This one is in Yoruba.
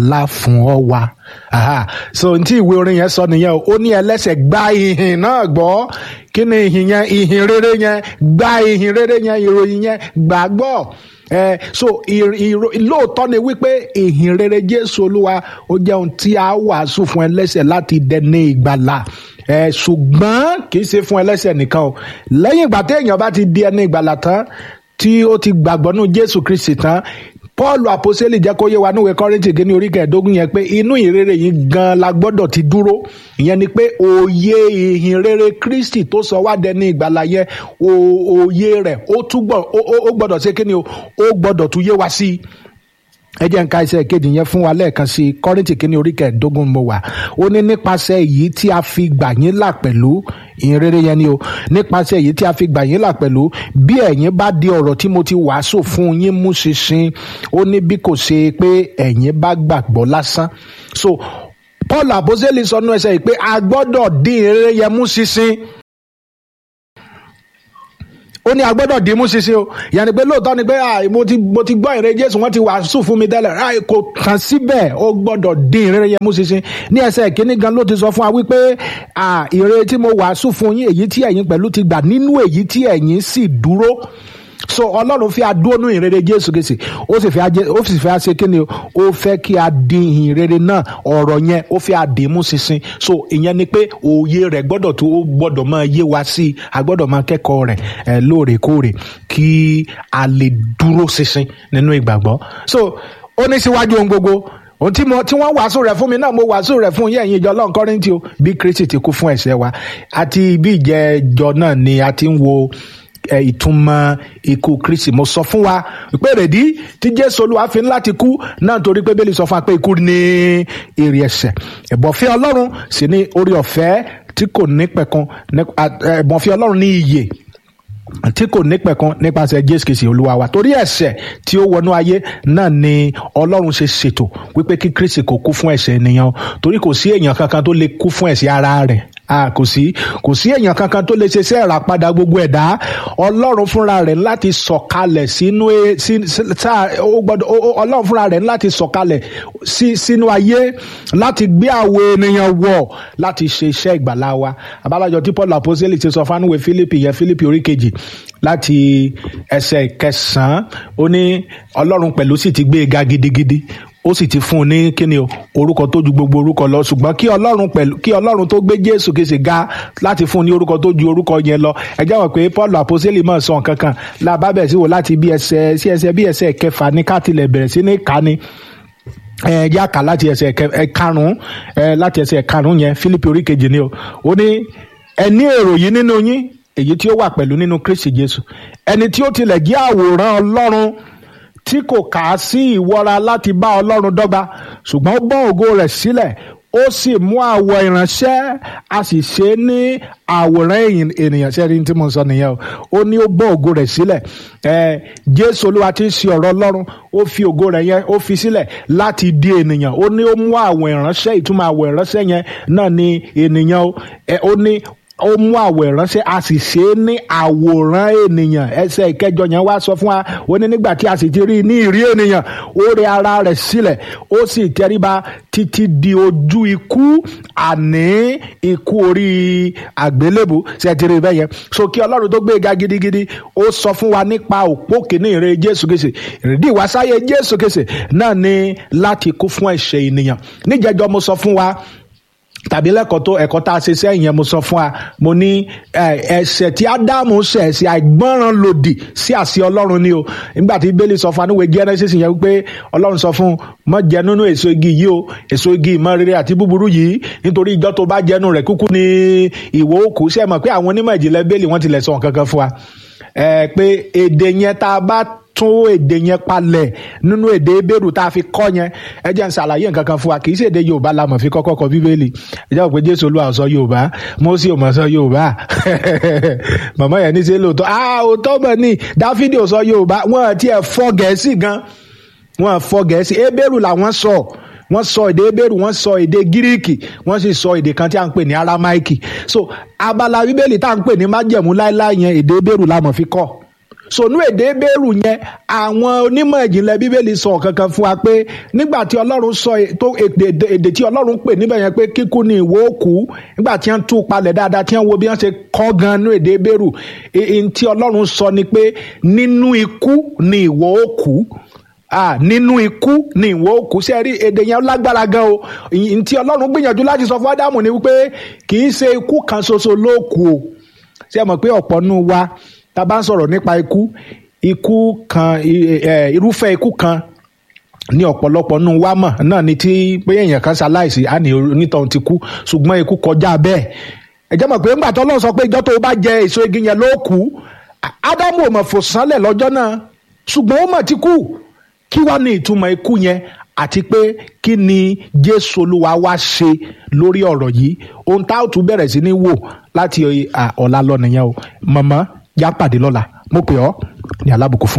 ńlá fún ọ wa aha so n tí ìwé orin yẹn sọ nìyẹn o ó ní ẹlẹ́ṣẹ̀ gba ìhìn náà gbọ́ kí ni ìhìn yẹn ìhìn rere yẹn gba ìhìn rere yẹn ìròyìn yẹn gbàgbọ́ ẹ so lóòótọ́ ni wípé ìhìn rere Jésù Olúwa ó jẹ́ ohun tí a wàásù fún ẹlẹ́ṣẹ̀ láti dẹni ìgbàlà ẹ ṣùgbọ́n kì í ṣe fún ẹlẹ́ṣẹ̀ nìkan o lẹ́yìn ìgbà téèyàn bá ti di ẹni ìgbàlà tán tí ó ti gbàgbọ́ nú Jésù Kristi tán Paul àpòsílẹ̀ jẹ́ kó yé wa níwèé Kọ́ríńtì kìíní orí kẹẹ̀ẹ́dógún yẹn pé inú ìrere yìí gan la gbọ́dọ̀ ti dúró ìyẹn ni pé òye ìhìn rere Kristi tó sọ wá dẹni ìgbàlà yẹn òye rẹ̀ ó túbọ̀ ó gbọ́dọ̀ ṣe kíni o ó gbọ́dọ̀ tún yé wa sí i ẹ jẹ́ n ka iṣẹ́ kejì yẹn fún wa lẹ́ẹ̀kan sí i Kọ́ríńtì kìíní orí kẹẹ̀ẹ́dógún mo wà ó ní nípasẹ̀ èyí tí a fi gbà yín là pẹ̀lú ìrere yẹn ni o nípasẹ̀ èyí tí a fi gbà yín là pẹ̀lú bí ẹ̀yin bá di ọ̀rọ̀ tí mo ti wàásù fún yín mú ṣinṣin ó ní bí kò ṣe pé ẹ̀yin bá gbàgbọ́ lásán so Paul àbóṣẹ́lì sọnù ẹsẹ̀ yìí pé a gbọ́dọ̀ dín ìrere yẹn mú ṣinṣin ó ní agbọ́dọ̀ dìímú ṣinṣin o yàní pé lóòótọ́ ni pé mo ti mo ti gbọ́ ìrere Jésù wọ́n ti wàásù fún mi tẹ́lẹ̀ kò kàn síbẹ̀ ó gbọ́dọ̀ dín ìrere yẹn mú ṣinṣin ní ẹsẹ̀ kínní gan ló ti sọ fún wa wípé ìrere tí mo wàásù fún yín èyí tí ẹ̀yin pẹ̀lú ti gbà nínú èyí tí ẹ̀yin sì dúró so ọlọ́run fi adónú ìrere jésù kìsì ó sì fẹ́ ó sì fẹ́ ṣe kíni o ó fẹ́ kí a dín ìrere náà ọ̀rọ̀ yẹn ó fẹ́ àdìmú ṣinṣin so ìyẹn ni pé òye rẹ̀ gbọ́dọ̀ tó ó gbọ́dọ̀ máa yé wa sí i a gbọ́dọ̀ máa kẹ́kọ̀ọ́ rẹ̀ ẹ̀ lóòrèkóòrè kí a lè dúró ṣinṣin nínú ìgbàgbọ́ so ó ní síwájú ohun gbogbo ohun tí mo tí wọ́n wàásù rẹ̀ fún mi náà mo wàásù rẹ̀ fún yẹ̀yìn ìjọ ọlọ́run kọ́rìntì o bí kristi ti kú fún ẹ̀ṣẹ̀ wa àti bí ìjẹ́jọ náà ni a ti ń wo ìtumọ̀ ikú kristi mo sọ fún wa pé rèdí tí jésù olúwa fi ń láti kú náà torí pé bẹ́ẹ̀lì sọ fún wa pé ikú ní èrè ẹ̀ṣẹ̀ ẹ̀bọ̀fẹ́ ọlọ́run sì ní orí ọ̀fẹ́ tí kò ní pẹ̀kun ẹ̀bọ̀fẹ́ ọlọ́run ní iyè tí kò ní pẹ̀kan nípasẹ̀ jésù kìsì olúwa wa torí ẹ̀ṣẹ̀ tí ó wọnú ayé náà ni ọlọ́run ṣe ṣètò wípé kí kristi kò kú fún ẹ̀ṣẹ̀ ènìyàn torí kò sí èèyàn kankan tó lè kú fún ẹ̀ṣẹ̀ ara rẹ̀ kò sí kò sí èèyàn kankan tó lè ṣe iṣẹ́ ìràpadà gbogbo ẹ̀dá ọlọ́run fúnra rẹ̀ láti sọ̀kalẹ̀ sínú ọlọ́run fúnra rẹ̀ láti sọ̀kalẹ̀ sínú ayé láti gbé àwọn ènìyàn wọ̀ láti ṣe iṣẹ́ ìgbàlá wa abálájọ tí paul apostoli ti sọ fánúwé philippi yẹn philippi orí kejì láti ẹsẹ̀ kẹsàn-án ó ní ọlọ́run pẹ̀lú sì ti gbé e ga gidigidi ó sì ti fún un ní kíni o orúkọ tó ju gbogbo orúkọ lọ ṣùgbọ́n kí ọlọ́run pẹ̀lú kí ọlọ́run tó gbé jésù kìí ṣe ga láti fún un ní orúkọ tó ju orúkọ yẹn lọ ẹ jẹ́ wọ́n pé paul àpọ́sítélì mọ̀ sọ nǹkan kan làbá bẹ̀ sí wò láti bí ẹsẹ̀ sí ẹsẹ̀ bí ẹsẹ̀ kẹfà ní káàtìlẹ̀ bẹ̀rẹ̀ sí ní kání ẹ yá kà láti ẹsẹ̀ karùn-ún láti ẹsẹ̀ karùn-ún yẹn fílípì orí kejì ni o ó ní ẹ ní èrò yìí nínú yín èyí tí ó wà pẹ̀lú nínú kristi jésù ẹni tí ó tilẹ̀ jẹ́ àwòrán ọlọ́run tí kò kà á sí ìwọra láti bá ọlọ́run dọ́gba ṣùgbọ́n ó bọ́ ògo rẹ̀ sílẹ̀ ó sì mú àwọ̀ ìránṣẹ́ a sì ṣe é ní àwòrán ènìyàn sẹ́ni tí mo sọ nìyẹn o ó ní ó bọ́ ògo rẹ̀ sílẹ̀ ẹ jésù olúwa tí ń ṣe ọ̀rọ̀ ọlọ́run ó fi ògo rẹ̀ yẹn ó fi sílẹ̀ láti di ènìyàn ó ní ó mú àwọ̀ ìránṣẹ́ ìtumọ̀ àwọ̀ ìránṣẹ́ yẹn náà ni ènìyàn ó ní ó mú àwọ̀ ìránṣẹ́ a sì ṣe é ní àwòrán ènìyàn ẹsẹ̀ ìkẹjọ yẹn wá sọ fún wa ó ní nígbà tí a sì ti rí i ní ìrí ènìyàn ó rẹ ara rẹ̀ sílẹ̀ ó sì tẹríba títí di ojú ikú àní ikú orí àgbélébù ṣe ti rí bẹ́ẹ̀ yẹn so kí ọlọ́run tó gbé ga gidigidi ó sọ fún wa nípa òpó kìíní ìre jésù kìsì ìrìndí ìwásáyé jésù kìsì náà ní láti kú fún ẹ̀ṣẹ̀ ènìyàn níjẹjọ mo sọ fún wa tàbí lẹ́kọ̀ọ́ tó ẹ̀kọ́ tá a ṣe sẹ́yìn yẹn mo sọ fún wa mo ní ẹ̀ṣẹ̀ tí ádámù ṣẹ̀ ẹ̀ṣẹ̀ àìgbọ́ràn lòdì sí àṣẹ ọlọ́run ni o nígbà tí bẹ́ẹ̀lì sọ fún anúwe genesis yẹn wípé ọlọ́run sọ fún má jẹ nínú èso igi yìí o èso igi ìmọ̀ rere àti búburú yìí nítorí ìjọ tó bá jẹnu rẹ̀ kúkú ní ìwọ òkú ṣe mọ̀ pé àwọn onímọ̀ ìjìnlẹ̀ bẹ́ẹ̀lì wọ́n tilẹ̀ sọ nǹkan kan fún wa pé èdè yẹn tá a bá tún èdè yẹn palẹ̀ nínú èdè ebéèrú tá a fi kọ́ yẹn ẹ jẹ́ n ṣàlàyé nǹkan kan fún wa kì í ṣe èdè yorùbá la mọ̀ fi kọ́kọ́ kọ bíbélì ẹ jẹ́ pé jésù olúwa sọ yorùbá mósì ò mọ̀ sọ yorùbá màmá yẹn ní ṣe lóòótọ́ ah òótọ́ mọ̀ ní dáfídì ò sọ yorùbá wọ́n ti ẹ̀ fọ́ gẹ̀ẹ́sì gan wọ́n fọ́ gẹ̀ẹ́sì ebéèrú làwọn sọ wọ́n sọ èdè ebéèrú wọ́n sọ èdè gíríìkì wọ́n sì sọ èdè kan tí a ń pè ní aramaiki so abala bíbélì tá à ń pè ní májẹ̀mú láéláé yẹn èdè ebéèrú la mọ̀ fi kọ́ sònú èdè bẹ́ẹ̀rù yẹn àwọn onímọ̀ ìjìnlẹ̀ bíbélì sọ kankan fún wa pé nígbà tí ọlọ́run sọ tó èdè tí ọlọ́run pè níbẹ̀ yẹn pé kíkú ni ìwọ òkú nígbà tí wọ́n tú palẹ̀ dáadáa tí wọ́n wo bí wọ́n ṣe kọ́ gan nú èdè bẹ́ẹ̀rù èyí tí ọlọ́run sọ ni pé nínú ikú ni ìwọ òkú ah nínú ikú ni ìwọ òkú sí ẹrí èdè yẹn lágbára gan o ntí ọlọ́run gbìyànjú láti sọ fún ádámù ni wípé kì í ṣe ikú kan ṣoṣo ló kù o ṣé ẹ mọ̀ pé ọ̀pọ̀ nù wa tá a bá ń sọ̀rọ̀ nípa ikú ikú kan irúfẹ́ ikú kan ní ọ̀pọ̀lọpọ̀ nù wa mọ̀ náà ni tí pé èèyàn kan ṣaláìsí á ní onítọ̀hún ti kú ṣùgbọ́n ikú kọjá bẹ́ẹ̀ ẹ jẹ́ mọ̀ pé ńgbà tó lọ́n sọ pé ìjọ tó bá jẹ èso igi yẹn ló kú ádámù ò mọ̀ fò sánlẹ̀ lọ́jọ́ náà ṣùgbọ́n ó mọ̀ ti kú kí wá ní ìtumọ̀ ikú yẹn àti pé kí ni jésù olúwa wá ṣe lórí ọ̀rọ̀ yìí ohun tá a tún bẹ̀rẹ̀ sí ní wò láti ọ̀la lọ nìyẹn o mọ̀mọ́ yá pàdé lọ́la mo pè ọ́ ní alábùkún fún.